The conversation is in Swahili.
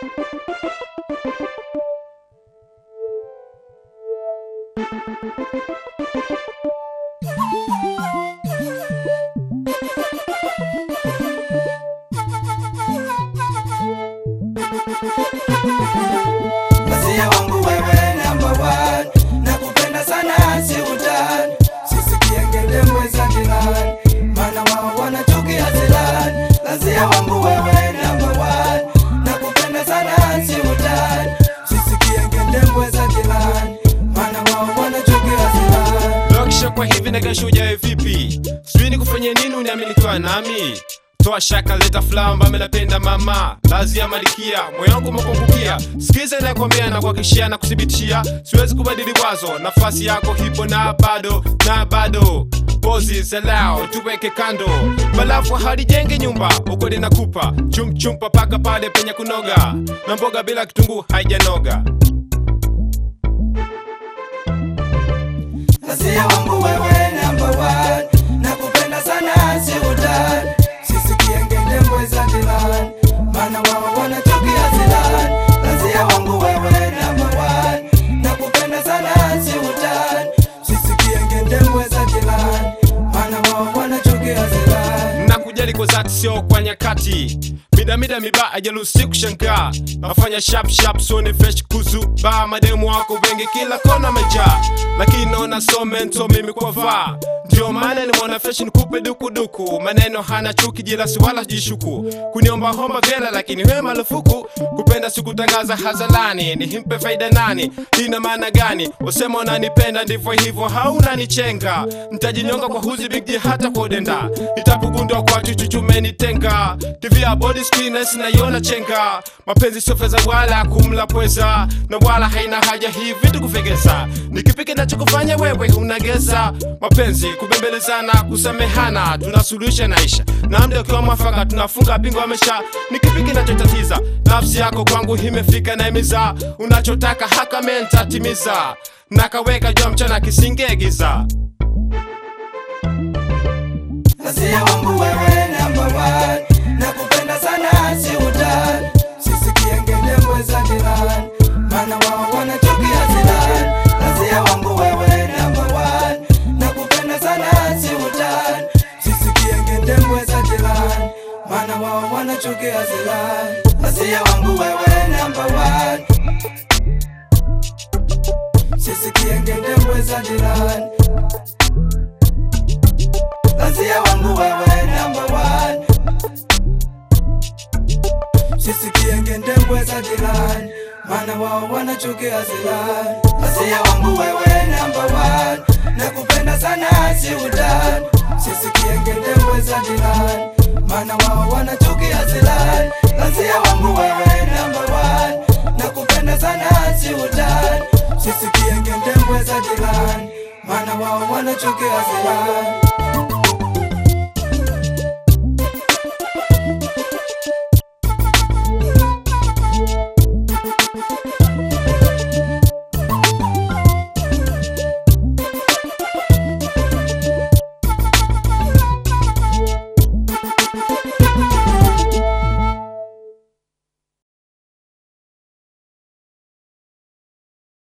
Masia wangu wewe number one, nakupenda sana si utani, sisikie ngendembwe za jirani, maana wao wanachukia zilani. Masia wangu wewe number one, nakupenda sana si utani, sisikie ngendembwe za jirani, maana wao wanachukia zilani. Lokisha kwa hivi nagashuja vipi? Sijui ni kufanya nini uniamini kwa nami Toa shaka leta flamba melapenda mama lazi ya malikia moyo wangu umepungukia sikiza nakwambia na kuhakikishia na kuthibitishia siwezi kubadili wazo nafasi yako hipo na bado na bado pozi zalao tuweke kando balafu halijenge nyumba ukweli nakupa chumchumpa paka pale penye kunoga na mboga bila kitunguu haijanoga Masia wangu wewe number one, nakupenda sana si utani, sisikie ngendembwe za jirani, maana wao wanachukia zilani. Masia wangu wewe number one, nakupenda sana si utani, sisikie ngendembwe za jirani, maana wao wanachukia zilani. na kujali kwa zati sio kwa nyakati midamida miba ajalusi kushangaa nafanya sharp sharp sone fresh kuzu ba mademu wako wengi kila kona mejaa lakini naona so mento mimi kwa vaa ndio maana nimeona fashion kupe dukuduku maneno hana chuki jilasi wala jishuku kuniomba homba vela lakini we marufuku kupenda sikutangaza hazalani nihimpe faida nani ina maana gani usema unanipenda ndivyo hivyo haunanichenga ntajinyonga kwa huzi bigji hata kwa udenda nitapugundwa kwa chuchuchumenitenga tv ya body screeners naiona chenga mapenzi sio fedha wala kumla pweza na wala haina haja hii vitu kufegeza nikipiki nachokufanya wewe unageza mapenzi kubembelezana kusamehana tunasuluhisha naisha na mda ukiwa mwafaka tunafunga bingo amesha nikipiki nachotatiza nafsi yako kwangu imefika na imiza unachotaka haka mentatimiza nakaweka jua mchana kisingegiza Masia wangu wewe number one, nakupenda sana si utani, sisikie ngendembwe za jirani, maana wao wanachukia zilani. Masia wangu wewe number one, nakupenda sana si utani, sisikie ngendembwe za jirani, maana wao wanachukia zilani. Masia wangu wewe number one, sisikie ngendembwe za jirani Lazia wangu wewe number one Sisikie ngendembwe za jirani Maana wao wanachukia zilani Lazia wangu wewe number one Nakupenda sana si utani Sisikie ngendembwe za jirani Maana wao wanachukia zilani Lazia wangu wewe number one Nakupenda sana si utani Sisikie ngendembwe za jirani Maana wao wanachukia zilani